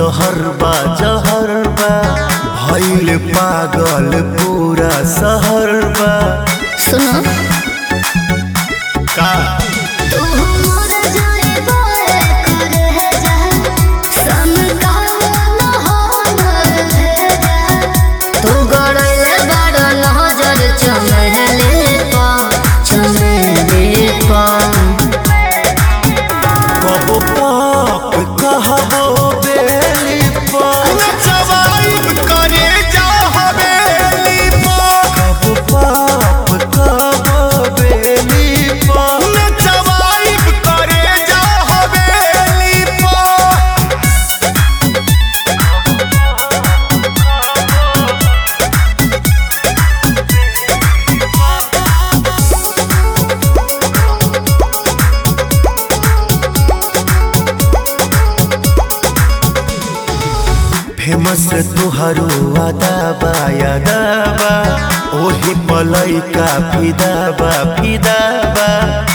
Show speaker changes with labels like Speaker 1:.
Speaker 1: जहर बा जहर बा भइल पागल पूरा शहर बा
Speaker 2: सुनो
Speaker 1: का
Speaker 2: तू मोर जाने बोले कर है जा सम का न हो है जा तू गड़ले बड़ नजर चमहले पा चमहले पा
Speaker 1: कबो पाप कहबो बेली पर
Speaker 3: जवाब करे जा हवेली पर
Speaker 1: कबो पाप कहबो बेली पर
Speaker 3: जवाब करे जा हवेली पर
Speaker 1: फेमस तुहरो अदाबा यादाबा ओही पलैका फिदाबा फिदाबा